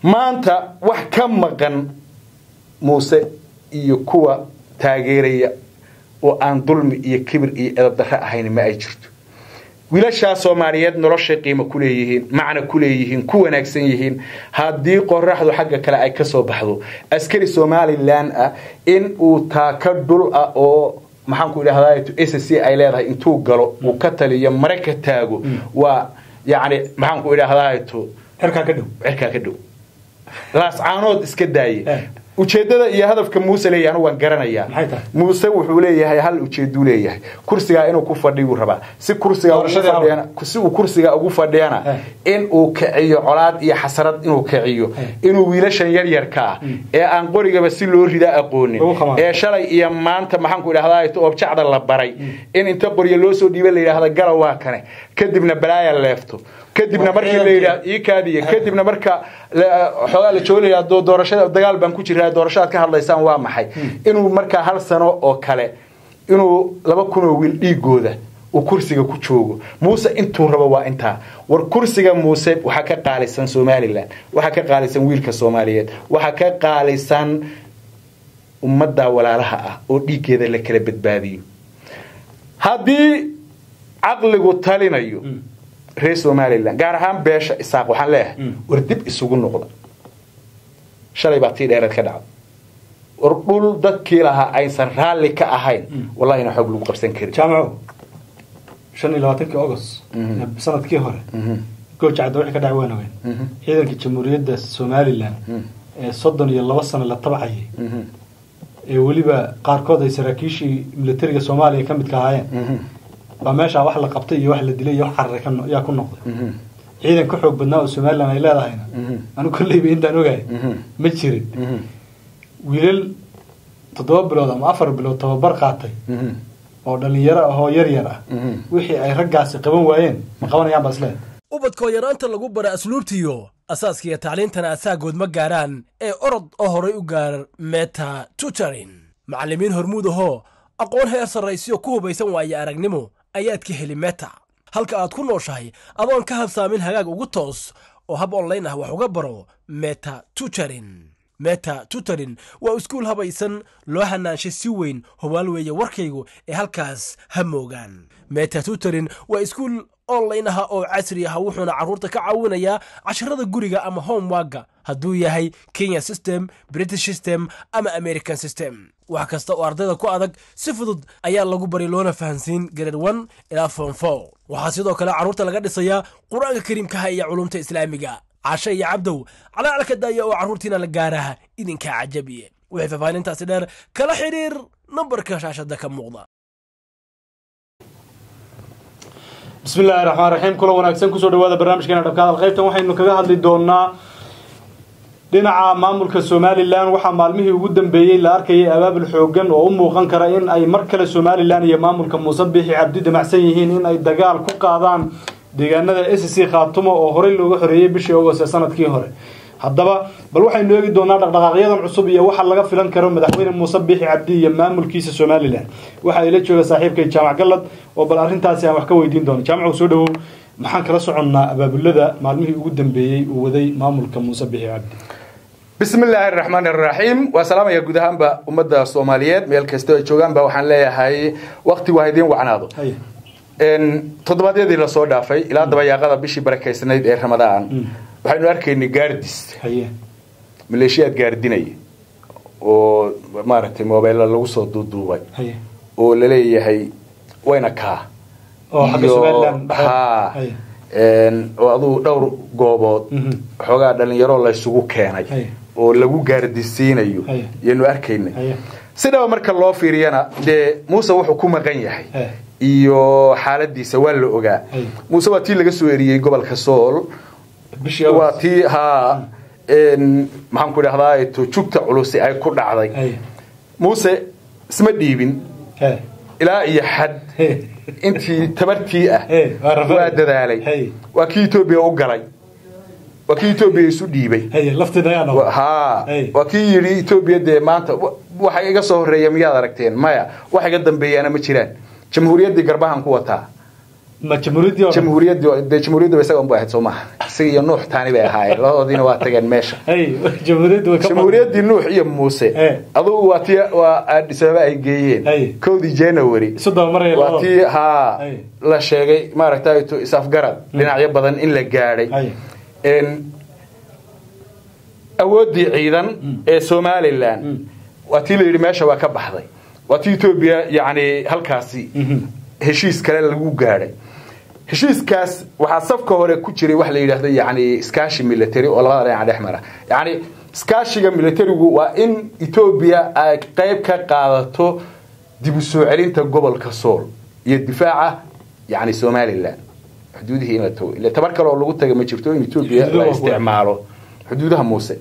maanta wax ka maqan muuse iyo kuwa taageeraya oo aan dulmi iyo kibir iyo edabdarre ahayn ma ay jirto wiilashaa soomaaliyeed noloshay qiimo ku leeyihiin macna ku leeyihiin ku wanaagsan yihiin haddii qoraxdu xagga kale ay ka soo baxdo askari somalilan ah in uu taaka dhul ah oo maxaanku idhahdaa s c ay leedahay intuu galo uu ka taliyo mare ka taago waa yacni maxaanku idhahdaa cirkaa ka dhow cirkaa ka dhow laascaanood iska daaye ujeedada iyo hadafka muuse leeyahay anu waan garanayaa Maxay tahay? muuse wuxuu leeyahay hal ujeeduu leeyahay kursigaa inuu ku fadhiyuu rabaa si kursiga ugu Doorashadii fadhiyana si uu kursiga ugu fadhiyana Eh. in uu kiciyo colaad iyo xasarad inuu kiciyo Eh. inuu wiilashan yaryarka ah ee aan qorigaba si loo rida aqoonin Lagu khamaaro. ee shalay iyo maanta maxaanku idhahdaa oobjacda la baray in inta qoryo loo soo dhiiba la yidhaahda gala waa kane kadibna balaaya leefto kadibna Waa markii la ciidankii. yidhaahdo ii kaadiya kadibna marka la- xoogaa la joogaya doo doorashada dagaal baan ku jiraa doorashadaad ka hadlaysaan waa maxay inuu markaa hal sano oo kale inuu laba kun oo wiil dhiigooda uu kursiga ku joogo muuse intuu rabo waa intaa war kursiga muuse waxaa ka qaalisan somalilan waxaa ka qaalisan wiilka soomaaliyeed waxaa ka qaalisan ummadda walaalaha ah oo dhiiggeeda la kala badbaadiyo haddii caqligu talinayo reer somalilan gaar ahaan beesha isaaq waxaan leeyahay war dib isugu noqda shalay baa tii dheereed ka dhacda war dhul dadkii lahaa aysan raalli ka ahayn wallahina xoog lagu qabsan karin jaamaco shan iyo labaatankii august ee sanadkii hore gooja cadda wixii ka dhacay waan ogeyn ciidanka jamhuuriyadda somalilan ee soddon iyo laba sano la tabcayay ee weliba qaarkood ay saraakiishii militariga soomaaliya ka midka ahaayeen baa meeshaa wax la qabtay iyo wax la dilay iyo wax cararay ka no- yaa ku noqday ciidan ka xoog badnaa oo somalilan ay leedahayna anigu kolleyba intaan ogahay ma jirin wiilal toddoba bilood ama afar bilood tababar qaatay oo dhalinyaro ahoo yar yar ah wixii ay raggaasi qaban waayeen ma qabanayaan baa isleedahay ubadkoo yaraanta lagu bara asluubtiyo asaaskiiyo tacliintana asaagood ma gaaraan ee orod oo horay u gaar meta tutorin macallimiin hormuud ahoo aqoon heer sarraysiyo ku hubaysan waaye aragnimo ayaad ka heli meta halka aad ku nooshahay adoon ka habsaamin hagaag ugu toos oo hab online ah wax uga baro meta tutorin meta tutorin waa iskuul habaysan loo hanaanshay si weyn hubaal weeye warkaygu ee halkaas ha moogaan meta tutorin waa iskuul online ah oo casri ah wuxuuna carruurta ka caawinayaa casharada guriga ama homeworka hadduu yahay kenya system british system ama american system wax kasta oo ardayda ku adag si fudud ayaa lagu bari loona fahansiin grade one ilaa form four waxaa sidoo kale carruurta laga dhisayaa qur-aanka kariimkaha iyo culumta islaamiga cashe iyo cabdow calaalka daaya oo carruurtiina la gaaraha idinkaa cajabiye wixii faahfaahintaasi dheer kala xidhiir nambarka shaashada ka muuqda bismi illaahi raxmaan raxiim kula wanaagsan kusoo dhawaada barnaamijkeena dhabka hadal qaybtan waxaynu kaga hadli doonaa dhinaca maamulka somalilan waxaa maalmihii ugu dambeeyey la arkayay abaabul xoogan oo u muuqan kara in ay mar kale somalilan iyo maamulka muuse biixi cabdi damacsan yihiin in ay dagaal ku qaadaan deegaanada s c khaatumo oo horey looga xoreeyey bishii august ee sanadkii hore haddaba bal waxaynu eegi doonaa dhaqdhaqaaqyadan cusub iyo waxa laga filan karo madaxweyne muuse biixi cabdi iyo maamulkiisa somalilan waxa ila jooga saaxiibkay jaamac gallad oo bal arrintaasi aan wax ka weydiin doono jaamac soo dhawow maxaan kala soconnaa abaabulada maalmihii ugu dambeeyey uu waday maamulka muuse biixi cabdi bismi illaahi araxmaan araxiim waa salaamaya guud ahaanba ummadda soomaaliyeed meel kastoo ay joogaanba waxaan leeyahay waktigu ha idiin wacnaado Haye. toddobaadyadii lasoo dhaafay ilaa dabayaaqada bishii barakaysnayd ee ramadaan waxaynu arkaynay gaardis haye maleeshiyaad gaardinaya oo maaragtay mobeella lagu soo duuduubay haye oo laleeyahay wayna kaa oo xagga iyo- somalilan haa haye een, oo aduu dhowr goobood Mhm. xoogaa dhalinyaro laysugu keenay Haye. oo lagu gaardisiinayo Haye. yaynu arkaynay haye sidaba marka loo fiiriyana dee muuse wuxuu ku maqan yahay Haye. iyo xaaladiisa waa la ogaa Haye. muuse waa tii laga soo eriyey gobolka sool bishii waa August. tii haa een, maxaan ku idhahdaa to jugta culusi ay ku dhacday haye muuse isma dhiibin haye ilaa iyo xad haye intii tabartii ah Hey, waa rafay. waa dadaalay Hey. waa kii etoobiya u galay waa kii etoobiya isu dhiibay haye lafteeda ayaa Wa- noqday haa Hey. waa kii yidhi etoobiya dee maanta wa- waxa iga soo horreeya miyaad aragteen maya wax iga dambeeyaana ma jiraan jamhuuriyaddii garbahan ku wataa ma jamhuuriyaddii oo dhan? jamhuuriyaddii dee jamhuuriyadda isaga unba ahayd soo maaha isaga iyo nuux taani bay ahaayeen labadoodiina waa tageen meesha Hey, jamhuuriyaddu way ka jamhuuriyaddii nuux iyo muuse Eh. adugu waa tii waa addis ababa ay geeyeen Hey. kowdii january isu dabamaraya waa labadooda. tii haa Hey. la sheegay maaragtay to isafgarad dhinacyo badan in la gaadhay Hey. En, awooddii ciidan ee somalilan waa tii la yidhi meesha waa ka baxday waa tii etoobiya yacni halkaasi heshiis kale lagu gaadhay heshiiskaas waxaa safka hore ku jiray wax la yidhaahdo yacni iskaashi military oo labada dhinac dhex mara yacni iskaashiga militarigu waa in etoobiya ay qayb ka qaadato dib u soo celinta gobolka sool iyo difaaca yacni somalilan xuduudihii in la tago ile tabar kale oo lagu taga ma jirto in etoobiya Xuduudaha la waa kuwa. isticmaalo xuduudaha muuse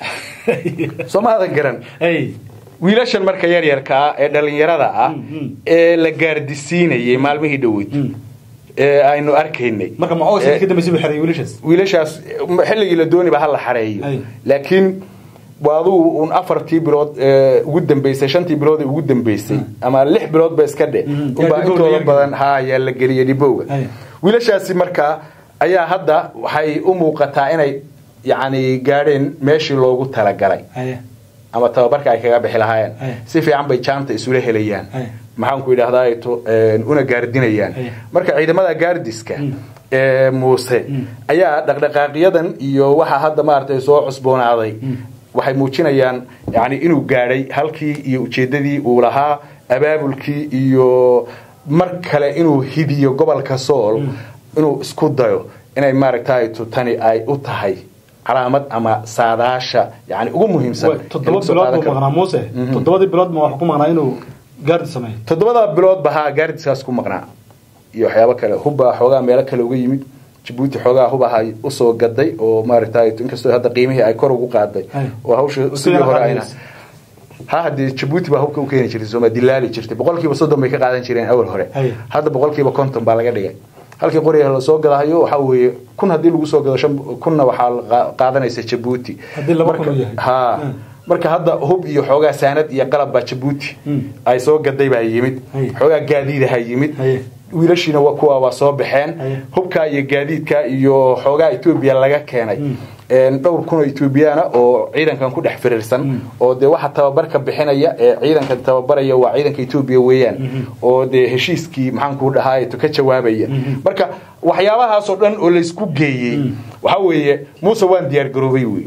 soo ma adan garan Hey, wiilashan marka yaryarka ah ee dhalinyarada ah ee la gaardisiinayay maalmihii dhoweyd ee aynu arkaynay marka ma oo Ee, ka dambeysay buu xeray wiilashaas wiilashaas xilligii la dooniba ha la xareeyo Ay. laakiin waa adugu un afartii bilood ee ugu dambeysay shantii bilood ee ugu dambeysay ama lix bilood ba iska dhe Mhm. unbaa Yaa dhibowga intooda yar badan ha yaa la geliyay dhibowga Ay. wiilashaasi markaa ayaa hadda waxay u muuqataa inay yacni gaadheen meeshii loogu talagalay Hey, ama tababarka ay kaga bixi lahaayeen Ay. si fiican bay jaanta isula helayaan Ay. maxaan ku idhahdaa ay to- een, una gaardinayaan Ay. marka ciidamada gaardiska Mm. ee muuse Mm. ayaa dhaqdhaqaaqyadan iyo waxa hadda maaragtay soo cusboonaaday waxay muujinayaan yani inuu gaadhay halkii iyo ujeedadii uu lahaa abaabulkii iyo mar kale inuu hidiyo gobolka sool inuu isku dayo inay maaragtay to tani ay u tahay calaamad ama saadaasha yani ugu muhiimsan way, ee toddoba lagu soo bilood qaadan buu karo. maqnaa muuse toddobadii bilood ma wax ku maqnaa inuu gaardi sameeyo toddobada bilood ba haa gaardiskaas ku maqnaa iyo waxyaabo kale hubbaa xoogaa meelo kale uga yimid jabuuti xoogaa hubahay usoo gaday oo maaragtay inkastoo hadda qiimihii ay kor ugu qaaday Ay. oo hawsha Sidii sidii hore ayna qaadaysa. ha haddee jabuuti baa hubka u keeni jirtay sooma dilaali jirtay boqolkiiba soddon bay ka qaadan jireen awal hore Ay. hadda boqolkiiba konton baa laga dhigay halkii qoriga lasoo gadahayo waxaa weeye kun haddii lagu soo gado shan kunna waxaa qa- qaadanaysa jabuuti Haddii laba kun Marka- uu yahay. ha Hmm. marka hadda hub iyo xoogaa saanad iyo qalab baa jabuuti Hmm. ay soo gaday baa yimid Ay. xoogaa gaadiidaha yimid Aye. wiilashiina waa kuwa waa soo baxeen Aye. hubka iyo gaadiidka iyo xoogaa etoobiya laga keenay Een, dhowr kun oo etoobiyana oo ciidankan ku dhex firiirsan oo dee waxa tababarka bixinaya ee ciidankan tababaraya waa ciidanka etoobiya weeyaan oo dee heshiiskii maxaanku dhahaa ka jawaabaya marka waxyaabahaasoo dhan oo laysku geeyey waxa weeye muuse waan diyaar garoobay wey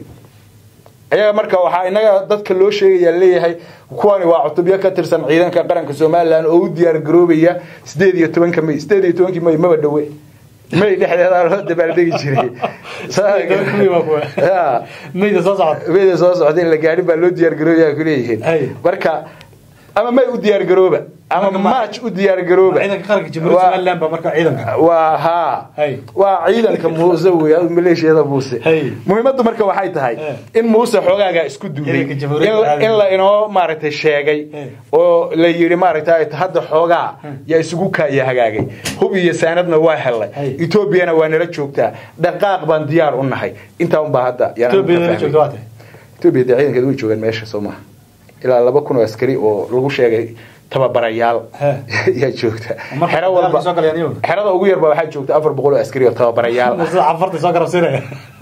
ayaga marka waxaa inaga dadka loo sheegaya leeyahay kuwani waa cutubyo ka tirsan ciidanka qaranka somalilan oo u diyaar garoobaya sideed iyo tobanka may sideed iyo tobankii may maba dhowe may dhexdeeda loo dabaaldegi jiray tobanka May waa kuwa. Ya. mayda soo socota mayda soo socda in la gaadhin baa loo diyaar garoobaya kuleeyihiin Ay. marka ama may u diyaar garooba ama Marka ma- match u diyaar garooba ciidanka qaranka jamhuuriyadda Waa- somaliland baa marka ciidanka waa haa Hay. waa ciidanka muuse wey adigu maleeshiyada muuse Hay. muhiimaddu marka waxay tahay Eh. in muuse xoogaaga isku duuday Ciidanka jamhuuriyadda in- in la inoo maaragtay sheegay Eh. oo la yidhi maaragtay hadda xoogaa yaa isugu kaaya hagaagay hub iyo saanadna waa helay Hay. etoobiyana waa nala joogtaa dhaqaaq baan diyaar u nahay intaa unbaa hadda yaan Ethiopia ka nala fahmay. joogto waa tahay Ethiopia dee ciidankeedu way joogaan meesha soo maha ilaa laba kun oo askari oo lagu sheegay tababarayaal He. yaa joogta Marka xero dagaalka walba soo galayaan iyagu? xerada ugu yarba waxaa joogta afar boqol oo askari oo tababarayaal ah sida cafarta soo garabsiinaya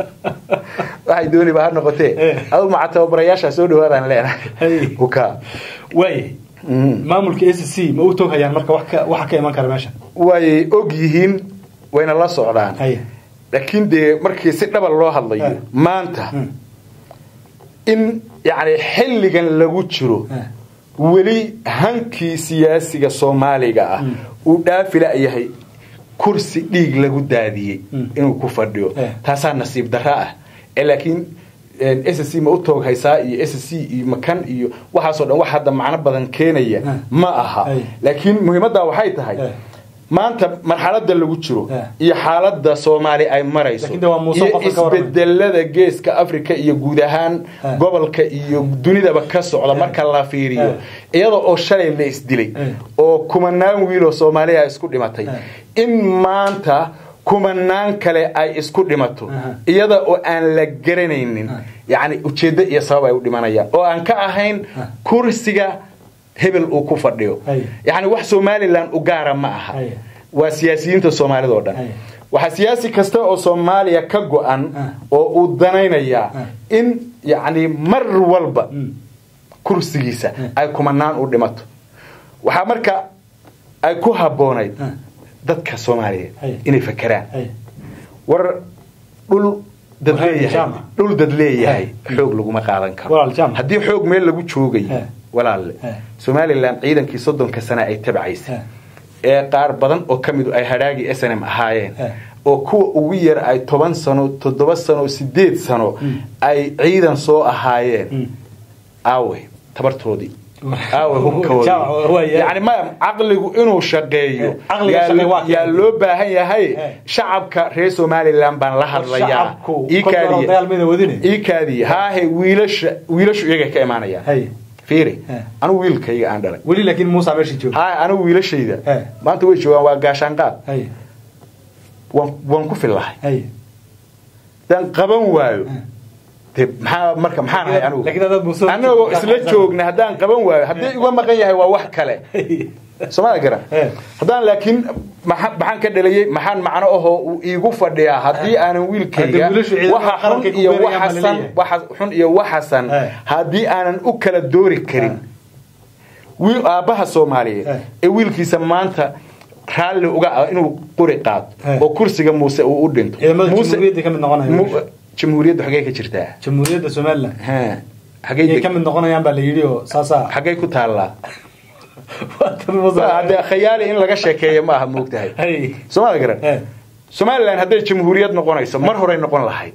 waxay dooniba ha noqotee Eh. adu maca tababarayaasha soo dhawaadaan Hey. leenahay uka waay maamulka s c ma u tog hayaan marka wax ka- waxa ka iman kara meesha way og yihiin wayna la socdaan Haye. laakiin dee markii si dhaba loo hadlayo Eh. maanta Hmm. in yani xilligan lagu jiro Eh. weli hankii siyaasiga soomaaliga ah uu dhaafila yahay kursi dhiig lagu daadiyey Mm. inuu ku fadhiyo Eh. taasaa nasiib darro ah ee laakiin s c ma u toog haysaa iyo s c iyo makan iyo waxaasoo dhan wax hadda macno badan keenaya Eh. ma aha Ay. laakiin muhiimaddaa waxay tahay Eh. maanta marxalada lagu jiro Eh. iyo xaalada soomaali ay marayso Laakiin de waa Muuse iyo qofka ka warramay. isbedelada geeska africa iyo guud ahaan Eh. gobolka iyo dunidaba ka socda marka la fiiriyo Eh. iyada oo shalay la isdilay Eh. oo kumanaan wiiloo soomaaliya isku dhimatay Eh. in maanta kumanaan kale ay isku dhimato Aha. iyada oo aan la garanaynin yacni ujeeddo iyo sabab ay u dhimanayaan oo aan ka ahayn kursiga hebel uu ku fadhiyo Ay. yacni wax somalilan u gaara ma aha Ay. waa siyaasiyiinta soomaalida oo dhan Haya. waxaa siyaasi kasta oo soomaaliya ka go-an Ah. oo uu danaynayaa Ah. in yacni mar walba Mm. kursigiisa ay kumanaan u dhimato waxaa marka ay ku habboonayd Ah. dadka soomaaliyeed Haya. inay fakeraan Haya. war dhul dad War leeyahay jaamac. dhul dad leeyahay Haya. xoog laguma qaadan karo Walaal jaamac. haddii xoog meel lagu joogayo Haya. walaalle Haya. somalilan ciidankii soddonka sane ay tabcaysay Haya. ee qaar badan oo ka midu ay hadhaagii s n m ahaayeen Haya. oo kuwa ugu yar ay toban sano toddoba sano sideed sano Mm. ay ciidan soo ahaayeen Mm. aawe tabartoodii aawe Jaamac, waa hubkoodii yahay. yani maya caqligu inuu shaqeeyo Eh, caqliga yaa shaqeey lo- waa yaa keen. loo baahan yahay Eh. shacabka reer somalilan baan la hadlayaa shacabku Ii kolka hore kaadiya. dagaalmayda wadine. ii kaadiya haahe wiilasha wiilashu iyagay ka imaanayaan Haya. fiiri Eh. anigu wiilkayga aan dhalay weli laakiin muusa meesha jooga haahe anigu wiilashayda Eh. maanta way joogaan waa gaashaanqaad Haya. waan waan ku fillahay Haya. hadaan qaban waayo Eh. de maxaa marka maxaan ahay anigu Laakiin haddaad muso- anagoo isla joogna haddaan qaban waayo haddii iga maqan yahay waa wax kale soomada garan Eh. haddaan laakiin maxa- maxaan ka dhalayey maxaan macno ahoo uu iigu fadhiyaa haddii aanan wiilkayga Hadda wiilashu ciidamada waxa xun qaranka ku iyo beerayaan baa waxasan laleeyahay. waxa xun iyo waxasan Eh. haddii aanan u kala doori karin wiil aabbaha soomaaliyeed Eh. ee wiilkiisa maanta raalli uga ah inuu quri qaado Eh. oo kursiga muuse uu u dhinto ciidamada Muuse- jamhuuriyadda ka mid noqonaya Mu- jamhuuriyadda xagee ka jirtaa jamhuuriyadda somalilan Ha, xagee ayay deg- ka mid noqonayaan baa la yidhi oo saasaa xagee ku taallaa Waa tan Muuse- hadde khayaali in laga sheekeeyo ma aha moogtahay Haya. soomada garan Eh. somalilan hadday jamhuuriyad noqonayso mar horey noqon lahayd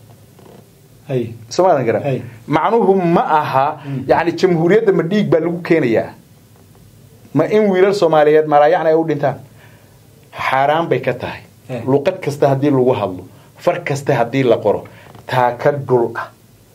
Haya. soomaadan garan Hey. macnuhu ma aha yani jamhuuriyadda ma dhiig baa lagu keenayaa ma in wiilal soomaaliyeed malaayacni ay u dhintaan xaaraan bay ka tahay Hey. luqad kasta haddii lagu hadlo far kasta haddii la qoro taa ka dhul ah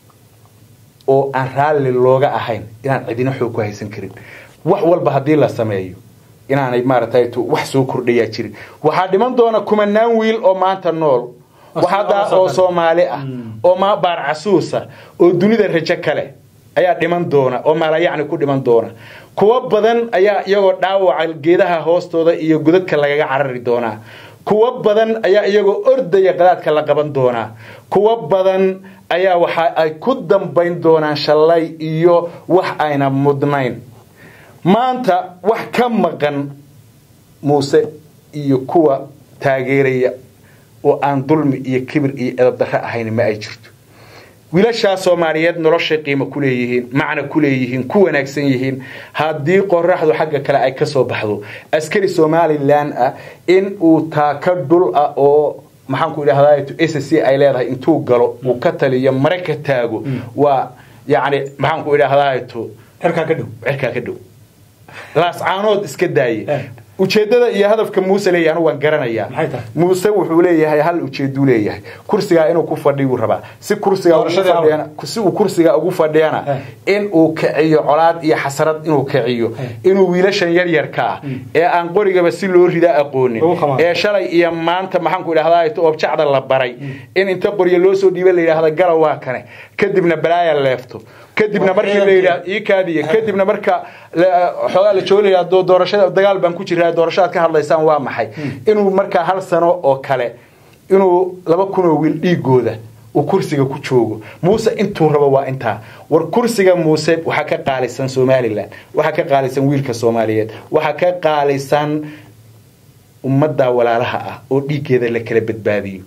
oo aan raalli looga ahayn inaan cidina xoog ku haysan karin wax walba haddii la sameeyo inaanay maaragtay tu- wax soo kordhayaa jirin waxaa dhiman doona kumanaan wiil oo maanta nool Oo waxadaa soo oo kale. soomaali ah Mm. oo ma baar casuusa oo dunida rajo kale ayaa dhiman doona oo maalayacni ku dhiman doona kuwo badan ayaa iyagoo dhaawaca geedaha hoostooda iyo godadka lagaga carari doonaa kuwo badan ayaa iyagoo ordaya qadaadka la qaban doonaa kuwo badan ayaa waxa ay ku dambayn doonaan shalay iyo wax ayna mudnayn maanta wax ka maqan muuse iyo kuwa taageeraya oo aan dulmi iyo kibir iyo edabdarre ahayn ma ay jirto wiilashaa soomaaliyeed noloshay qiimo ku leeyihiin macna ku leeyihiin ku wanaagsan yihiin haddii qoraxdu xagga kale ay ka soo baxdo askari somalilan ah in uu taaka dhul ah oo maxaanku idhahdaa s c ay leedahay intuu galo uu ka taliyo mare ka taago waa yacni maxaanku idhahdaa cirkaa ka dhow cirkaa ka dhow laascaanood iska daaye Eh. ujeedada iyo hadafka muuse leeyahay anu waan garanayaa Maxay tahay? muuse wuxuu leeyahay hal ujeeduu leeyahay kursigaa inuu ku fadhiyuu rabaa si kursigaa ugu Doorashadii fadhiyana si uu kursigaa ugu fadhiyana Eh. in uu kiciyo colaad iyo xasarad inuu kiciyo Eh. inuu wiilashan yaryarka ah ee aan qorigaba si loo rida aqoonin Ugu qamaan. ee shalay iyo maanta maxaanku idhahdaa oobjacda la baray in inta qoryo loo soo dhiiba la yidhaahda gala waa kane kadibna balaaya leefto kadibna Waa markii la ciidankii. yidhaah ii kaadiya kadibna marka la- xoogaa la joogaya doo doorashada dagaal baan ku jiraa doorashadaad ka hadlaysaan waa maxay inuu markaa hal sano oo kale inuu laba kun oo wiil dhiigooda uu kursiga ku joogo muuse intuu rabo waa intaa war kursiga muuse waxaa ka qaalisan somalilan waxaa ka qaalisan wiilka soomaaliyeed waxaa ka qaalisan ummadda walaalaha ah oo dhiiggeeda la kala badbaadiyo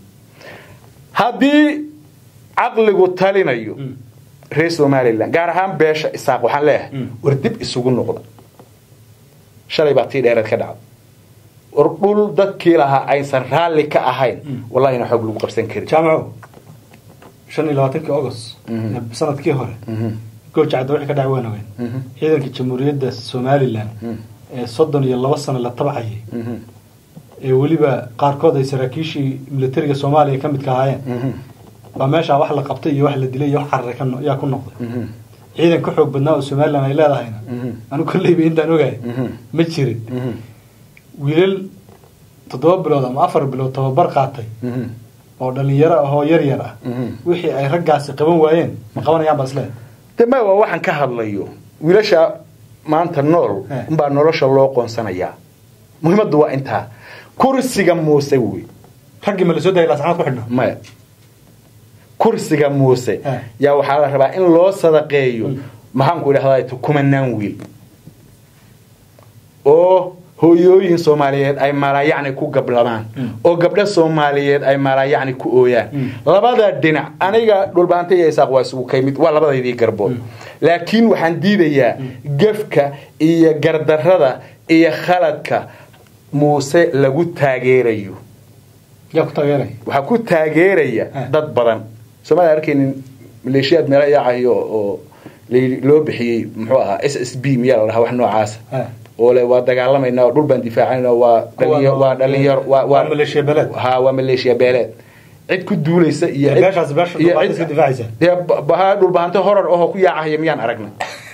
haddii caqligu talinayo reer somalilan gaar ahaan beesha isaaq waxaan leeyahay war dib isugu noqda shalay baa tii dheereed ka dhacda war dhul dadkii lahaa aysan raalli ka ahayn wallahina xoog lagu qabsan karin jaamaco shan iyo labaatankii august ee sanadkii hore goojacda wixii ka dhac weyn ogeyn ciidanka jamhuuriyadda somalilan ee soddon iyo laba sano la tabcayay ee weliba qaarkood ay saraakiishii militariga soomaaliya ka midka ahaayeen baa meeshaa wax la qabtay iyo wax la dilay iyo wax cararay ka no- yaa ku noqday ciidan ka xoog badnaa oo somalilan ay leedahayna anu kolleyba intaan ogahay ma jirin wiilal toddoba bilood ama afar bilood tababar qaatay oo dhalinyaro ahoo yar yar ah wixii ay raggaasi qaban waayeen ma qabanayaan baa isleedahay de ma waa waxaan ka hadlayo wiilasha maanta nool Eh. unbaa nolosha loo qoonsanayaa muhiimaddu waa intaa kursiga muuse wey raggii ma la soo dayay laascanood ku xidhno maya kursiga muuse Eh. yaa waxaa la rabaa in loo sadaqeeyo maxaanku idhahdaa kumanaan wiil oo hooyooyin soomaaliyeed ay malayacni ku gablamaan oo gabdho soomaaliyeed ay malayacni ku ooyaan labada dhinac aniga dhulbaanta iyo isaaq waa isugu kaymid waa labadaydii garbood laakiin waxaan diidayaa gefka iyo gardarrada iyo khaladka muuse lagu taageerayo yaa ku taageeray waxaa ku taageeraya Eh. dad badan soomaalia arkaynin maleeshiyaad meelo yaacayo oo la- loo bixiyey muxuu ahaa s s b miyaa la dhahaa wax noocaasa Eh. oo le waa dagaalamayna oo dhul baan difaacayna waa dhalinyaro waa dhalinyaro waa Waa maleeshiya beeleed. ha waa maleeshiya beeleed cid ku duulaysa iyo cid- beeshaas beesha iyo dhulbaanta cid- iska difaacaysa. dee ba- ba- dhulbahanto horar ahoo ku yaacahaya miyaan aragna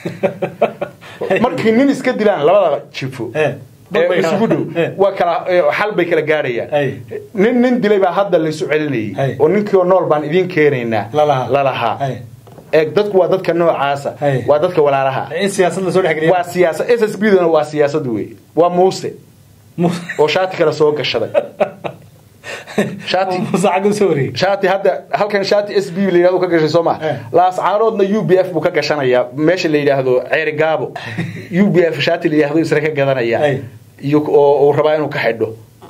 markii nin iska dilaan labada jifo Eh. ee isugu dhow Eh. waa kala ee, xal bay kala gaadhayaan Ay. nin nin dilay baa hadda laysu Ay. celinayay oo ninkii oo nool baan idiin keenaynaa Lalahaa. lalahaa Ay. ee dadku waa dadka noocaasa Ay. waa dadka walaalaha in siyaasad la soo dhex geliya waa siyaasad s s b duna waa siyaasad wey waa muuse oo shaati kale soo gashaday shaati muuse xagga usoo wareegay shaati hadda halkan shaati s b la yidhahdo ka gashay soo ma Eh. laascaaroodna u b f buu ka gashanayaa meesha la yidhaahdo ceeri gaabo u b f shaati la yidhahdo isna ka gadanaya Ay. iyo oo uu rabaa inuu ka xidho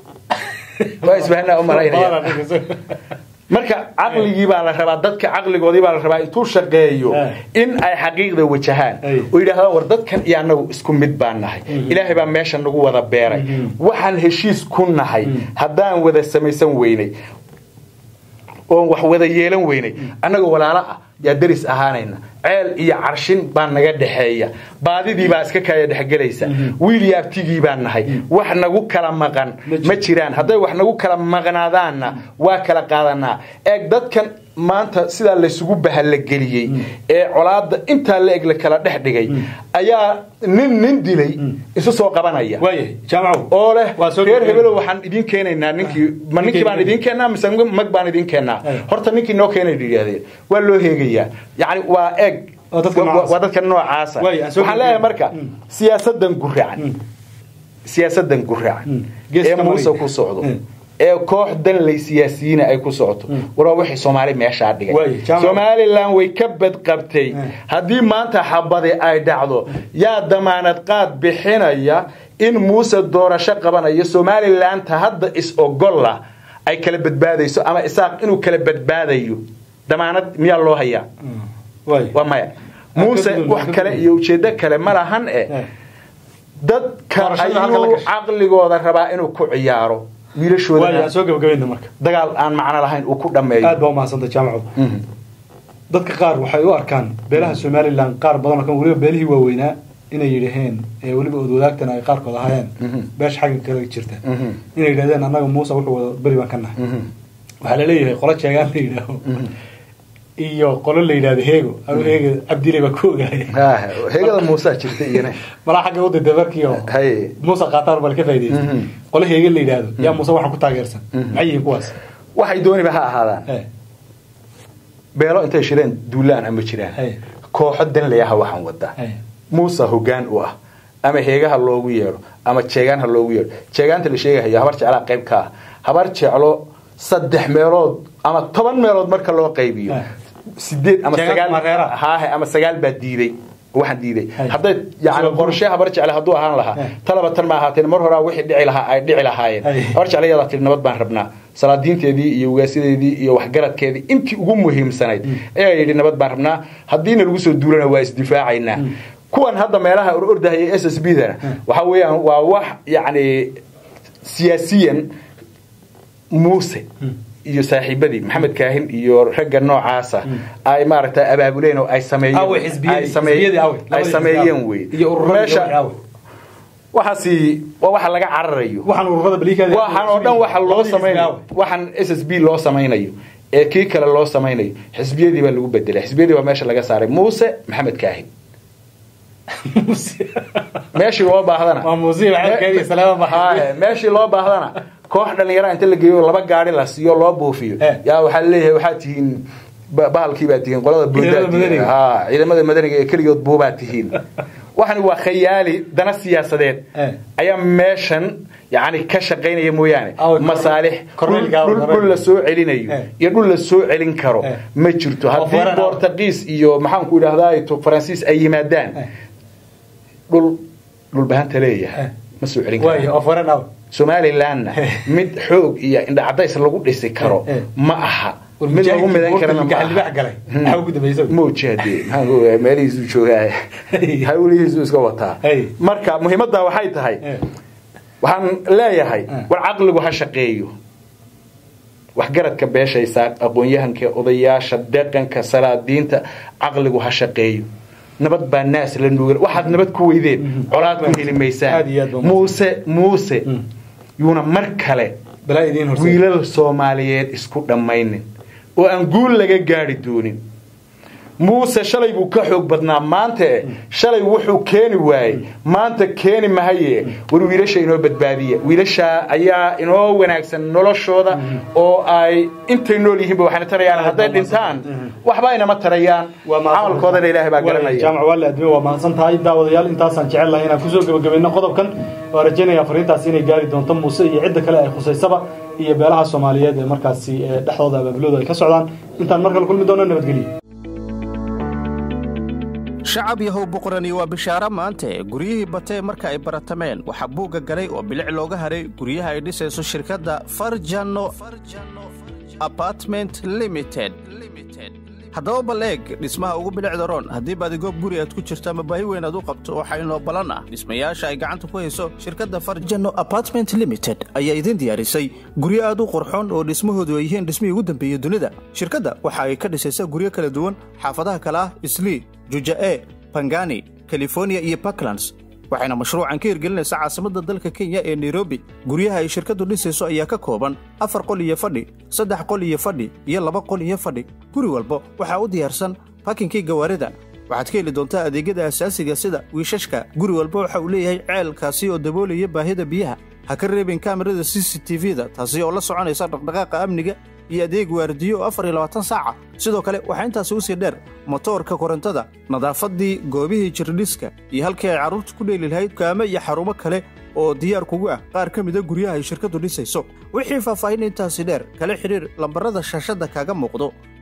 waa isbahanaa u malaynaya marka caqligii baa la rabaa dadka caqligoodii baa la rabaa intuu shaqeeyo Eh. in ay xaqiiqda wajahaan Ay. oo yidhahdaan war dadkan iyo annagu isku mid baan nahay ilaahay baa meesha nagu wada beeray waxaan heshiis ku nahay haddaan wada samaysan weynay oon wax wada yeelan weynay annagoo walaalo ah yaa deris ahaanayna ceel iyo carshin baa naga dhexeeya baadidii baa iska kaya dhexgelaysa wiil yaabtigii baan nahay wax nagu kala maqan ma jiraan hadday wax nagu kala maqnaadaanna waa kala qaadanaa eeg dadkan maanta sidaa laysugu bahalageliyey ee colaada intaa la eg la kala dhex dhigay ayaa nin nin dilay isu soo qabanaya waayahay jaamacow oo leh Waa soo reer gabagabay. hebelow waxaan idiin keenaynaa ninkii ma ninkii baan idiin keennaa mise mag baan idiin keennaa Ay. horta ninkii noo keenay yidhaahdeen waa loo heegayaa yacni waa eg Waa dadka waa- noocaasa. waa dadka noocaasa Waay, aan soo waxaan leeyahay gabagabay. marka siyaasadan guracan siyaasadan guracan Geeska ee muuse mariga. ku socdo Mm. ee koox danley siyaasiyiina ay ku socoto war waa wixii soomaali meeshaa dhigay Waay, jaamac. somalilan way ka badqabtay Mm. haddii maanta xabadi ay dhacdo yaa damaanad qaad bixinaya in muuse doorasho qabanayo somalilanta hadda is-ogolla ay kala badbaadayso ama isaaq inuu kala badbaadayo damaanad miyaa loo hayaa waay waa maya muuse gudun, wax ka kale gudun. iyo ujeedo kale ma lahan e Eh. dadka Doorashada halka la ayuu gashay. caqligooda rabaa inuu ku ciyaaro waay wiilashooda aan soo gabagabayna marka dagaal aan macno lahayn uu ku dhammeeyo aad baa umahadsantay jaamacow Mhm. dadka qaar waxay u arkaan beelaha somalilan qaar badan oo kan weliba beelihii waaweynaa inay yidhaheen ee weliba odwadaagtana ay qaarkood ahaayeen Mhm. beesha xagga kale jirta Mhm. inay yidhahdeen annaga muuse wuxuu wada beri baan ka nahay Mhm. waxaa laleeyahay qolo jeegaan la yidhaaho iyo qolo la yidhahdo heego anu heega cabdile baa ku ogahay Ah, heegada muusaa jirta iyana malaa xagga u dayda markii oo hay muuse qaataan bal ka faa'idaystay Mhm. qolo heege la yidhaahdo yaa muuse waxaan ku taageersan Mhm. maxay yihiin kuwaas waxay dooniba ha ahaadaan Eh, beelo intay shireen duulaan ama jiraan Hey. kooxo danlayaha waxaan wadaa eh, muuse hogaan u ah ama heegaha loogu yeedho ama jeegaan ha loogu yeedho jeegaanta la sheegahayo habar jeclaa qayb ka ah habar jeclo saddex meelood ama toban meelood marka loo qaybiyo Eh. sideed ama Jeegaanta sagaal mareera. haahe ama sagaal baa diiday waxaan diiday Hey. hadday yani Isla qorshe habar jecle hadduu ahaan lahaa Eh. talaba tan ma ahaateen mar horaa wixii dhici lahaa ay dhici lahaayeen Hey. habar jecle yadaa tiri nabad baan rabnaa salaadiinteedii iyo ugaasideedii iyo waxgaradkeedii intii ugu muhiimsanayd ayaa yidhi nabad baan rabnaa haddiina lagu soo duulana waa isdifaacaynaa kuwan hadda meelaha ordahaya s s b dana waxaa weeyaan waa wax yacni siyaasiyan muuse iyo saaxiibadii maxamed kaahin iyo ragga noocaasa ay maaragtay abaabuleen oo ay sameeyeen Awe xisbiyadii- ay sameey- xisbiyadii awe. ay Labadii sameeyeen xisbi wey iyo ururadii meesha gabadha awe. waxaasi waa waxa laga cararayo waxaan ururada baliikaada waxaan oo dhan waxa loo samaynayo waxaan s s b loo samaynayo ee kii kale loo samaynayo xisbiyadii baa lagu bedelay xisbiyadii baa meesha laga saaray muuse maxamed kaahin meeshii loo baahdana Waa Muuse Maxamed Kaahin iyo Salaam Maxamed. Haaye, meeshii loo baahdana koox dhalinyara inta la geeyo laba gaari la siiyo loo buufiyo Eh. yaa waxaa leeyahay waxaa tihiin ba- bahalkii baa tihiin qolada Ciidamada booddaa tihiin madaniga. haa ciidamada madaniga ee keligood buubaa tihiin waxani waa khayaali dana siyaasadeed Eh. ayaa meeshan yani ka shaqaynaya mooyaane Aw, masaalix Cornelka, dhul- dhul- dhul la soo celinayo Eh. iyo dhul la soo celin karo Eh. ma jirto Oo haddii foreign ah. bortugiis iyo maxaanku idhahdaa faransiis ay yimaadaan Eh. dhul dhulbahanta leeyahay Eh. ma soo celin waayo karo oo foreign ah somalilandna mid xoog iyo indhacadays lagu dhisi karo Eh, eh. ma aha mid lagu midan karana ma gacan libax aha galay maxaa ugu dambeysay mojade maxaan meelihiisu joogaa hawlihiisu iska wataa Hey. marka muhiimadda waxay tahay Eh, waxaan leeyahay Eh. war caqligu ha shaqeeyo waxgaradka beeshaysaa aqoon-yahanka odayaasha dhaqanka salaadiinta caqligu ha shaqeeyo nabad baa naas la nuugan waxaad nabad ku weydeen colaad ku heli maysaan Aad iyo aad baa muuse muuse Mm. yuuna mar kale balaa idiin horse wiilal soomaaliyeed isku dhammaynin oo aan guul laga gaari doonin muuse shalay buu ka xoog badnaa maanta eh shalay wuxuu keeni waayey maanta keeni mahaye war wiilasha inoo badbaadiya wiilasha ayaa inoo wanaagsan noloshooda oo ay intay nool yihiinba waxayna tarayaan hadday dhintaan waxba inama tarayaan camalkoodana ilaahay baa garanaya jaamac waale adme waa mahadsan tahay daawadayaal intaasaan jecel lahay inaan kusoo gebagabayno qodobkan waa rajaynaya fariintaasi inay gaari doonto muuse iyo cidda kale ay khusaysaba iyo beelaha soomaaliyeed ee markaasi ee dhexdooda abaabulooda ay ka socdaan intaan mar kale kulmi doono nabadgelyo shacab yahow boqorani waa bishaaro maante guryihii batee marka ay baratameen waxaa buugga galay oo bilic looga haray guryaha ay dhisayso shirkadda farjano apartment limited haddaba bal eeg dhismaha ugu bilicda roon haddii baadigoob guri aad ku jirto ama baahi weyn aad u qabto waxaa inoo ballan ah dhismayaasha ay gacanta ku hayso shirkadda farjano apartment limited ayaa idin diyaarisay guryo aad u qurxoon oo dhismahoodu ay yihiin dhismihii ugu dambeeyey dunida shirkadda waxa ay ka dhisaysaa guryo kala duwan xaafadaha kale ah islii juja'e bangani california iyo puntlands waxayna mashruucan ka hirgelinaysaa caasimadda dalka kenya ee nairobi guryaha ay shirkaddu dhisayso ayaa ka kooban afar qol iyo fadhi saddex qol iyo fadhi iyo laba qol iyo fadhi guri walba waxaa u diyaarsan bakinkii gawaarida waxaad ka heli doontaa adeegyada asaasiga sida wiishashka guri walba waxa uu leeyahay ceelkaasi oo daboolaya baahida biyaha ha ka reebin kaamirada c c t v-da taasi oo la soconaysa dhaqdhaqaaqa amniga iyo adeeg waardiyo oo afar iyo labaatan saaca sidoo kale waxaa intaasi usii dheer motoorka korontada nadaafadii goobihii jirdhiska iyo halkii ay carruurta ku dheeli lahayd kaame iyo xarumo kale oo diyaar kugu ah qaar ka mida guryaha ay shirkaddu dhisayso wixii faahfaahin intaasi dheer kala xidhiir lambarada shaashadda kaaga muuqdo